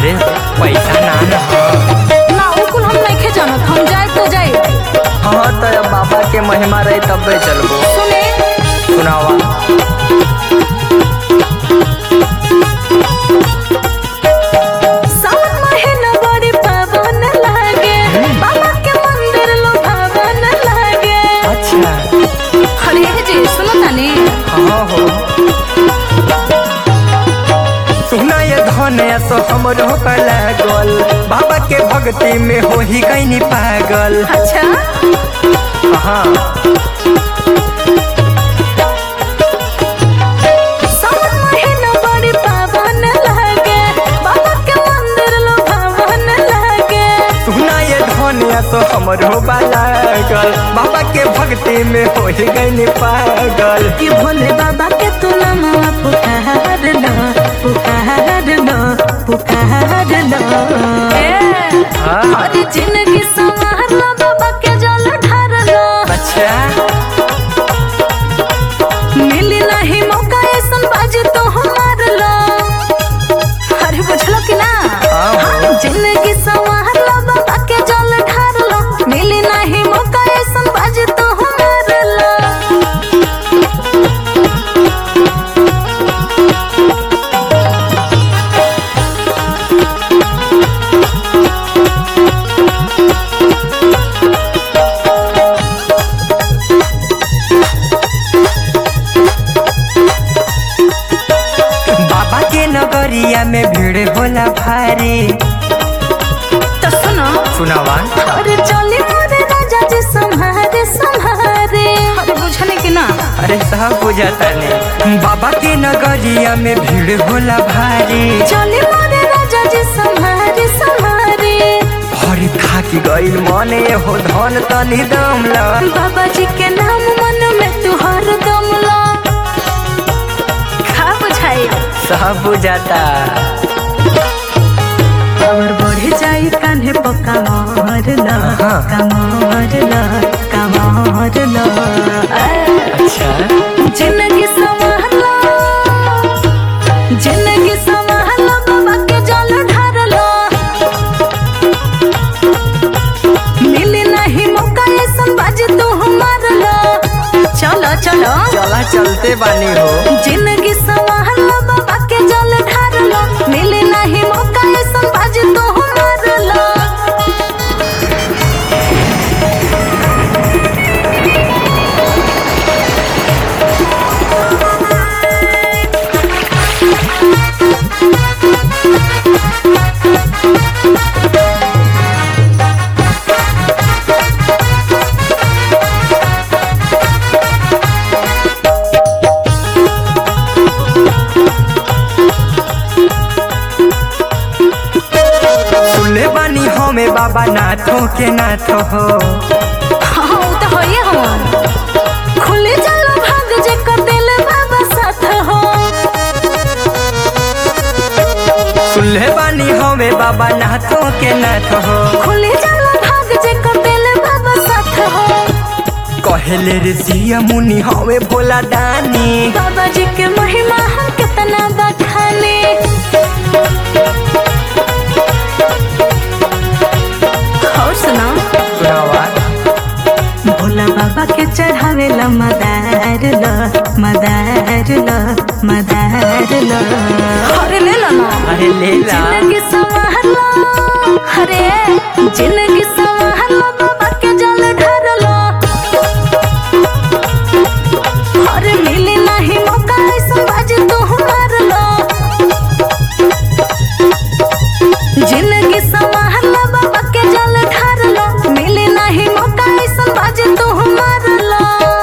अरे पैसा ना न ह ना उ कुल हम नइखे जानत हम जाए तो जाए हाँ तो अब बाबा के महिमा रही तबे चलबो सुने सुनावा सावन महीना बड़ी पावन लागे बाबा के मंदिर लुभावन लागे अच्छा अरे जी सुनो तानी हाँ हो सुना ये धन सो हमरो पर लागल बाबा के भक्ति में हो ही गईनी पागल अच्छा हाँ सावन महीना बड़ी पावन लागे बाबा के मंदिर लुभावन लागे सुना ये धन सो हमरो पर लागल बाबा के भक्ति में हो ही गईनी पागल कि भोले बाबा के तू नामा पुकार लो पुकार लो पुकार लो हाँ अरे जिंदगी संवार लो बाबा के जल ढार लो अच्छा मिली नहीं मौका ऐसन बाजी तो हमार लो अरे बुझलो कि ना हाँ। हाँ, जिंदगी संवार लो बाबा के जल ढार लो मिली नहीं मौका ऐसन बाजी तो हमार लो बाबा के नगरिया में भीड़ होला भारी तो सुनो सुनावा अरे चली मोरे राजा जी संहारे संहारे अरे बुझने की ना अरे सब बुझाता ने बाबा के नगरिया में भीड़ होला भारी चली मोरे राजा जी संहारे संहारे हरी थाकी गईल मने हो धन तनी दम ला बाबा जी के नाम मन में तू हर दम लो खा बुझाई सब बुझाता और बढ़े जाई कान्हे पक्का मार लो हाँ। कमार लो कमार लो अच्छा जिंदगी संवार लो जिंदगी संवार लो बाबा के जल ढार लो मिली नहीं मौका ऐसन बाजी तू हमार लो चलो चलो चला चलते बानी हो जिंदगी संवार लो बाबा के जल ढार लो मिली नहीं मौका ऐसन बाजी तू हमार लो सुनले बानी हमें बाबा नाथो के नाथ हो हाँ उ तो होइए हम खुले चलो भाग जे कर दिल बाबा साथ हो सुनले बानी हमें बाबा नाथो के नाथ हो खुले चलो भाग जे कर दिल बाबा साथ हो कहेले रे सिया मुनि हमें भोला दानी बाबा जी के महिमा हम कितना बखाने और सुना सुनावा भोला बाबा के चढ़ावे ला मदार लो मदार लो मदार लो अरे ले लो ना अरे ले ला जिंदगी संवार लो अरे जिंदगी संवार लो बाबा के जल ढार लो अरे मिली नहीं मौका ऐसा बाजी तू हमार लो जिंदगी संवार लो बाबा के जल ढार लो मिली नहीं मौका ऐसा बाजी तू हमार लो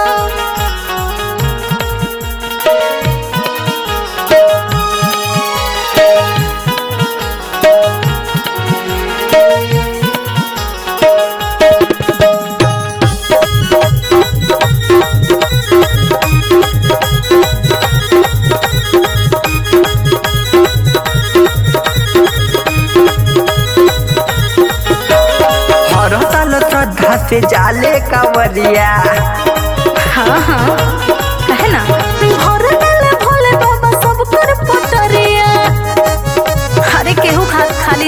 हर साल श्रद्धा से जाले कांवरिया हाँ हाँ कहे ना भोर डाले भोले बाबा सब कर पटरिया अरे केहू खा खाली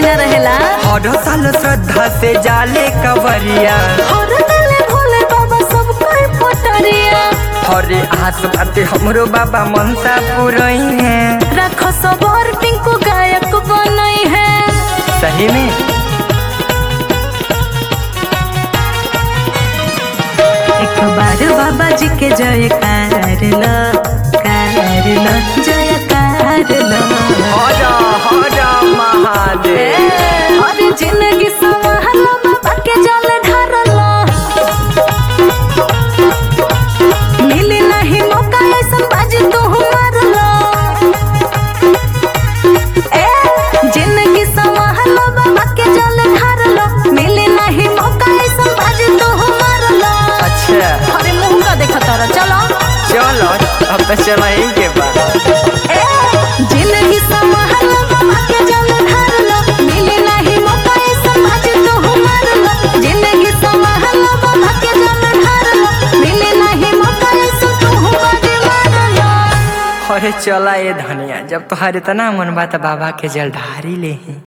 हर साल श्रद्धा से जाले कवरिया हर दिले भोले बाबा सब कोई पटरिया हरे आस बाते हमरो बाबा मनसा पुरई है रखो सबर टिंकू गायक बनई है सही में एक बार बाबा जी के जय कार लो कार लो जय कार लो हरा हरा महादेव हर जिंदगी संभाल बाबा के जल ढारलो मिली नहीं मौका ऐसन बाजी तू मारलो ए जिंदगी संभाल बाबा के जल ढारलो मिली नहीं मौका ऐसन बाजी तू मारलो अच्छा अरे मुंह का देखा तारा चलो चलो अब तो चला ही के बाद ए जिंदगी संभाल बाबा के जल ढारलो मिली नहीं मौका ऐसन बाजी तू मारलो जिंदगी संभाल बाबा के जल ढारलो मिली नहीं मौका ऐसन तू बाजी मारलो अरे चला ये धनिया जब तोहार इतना मन बा त बाबा के जल ढारी ले ही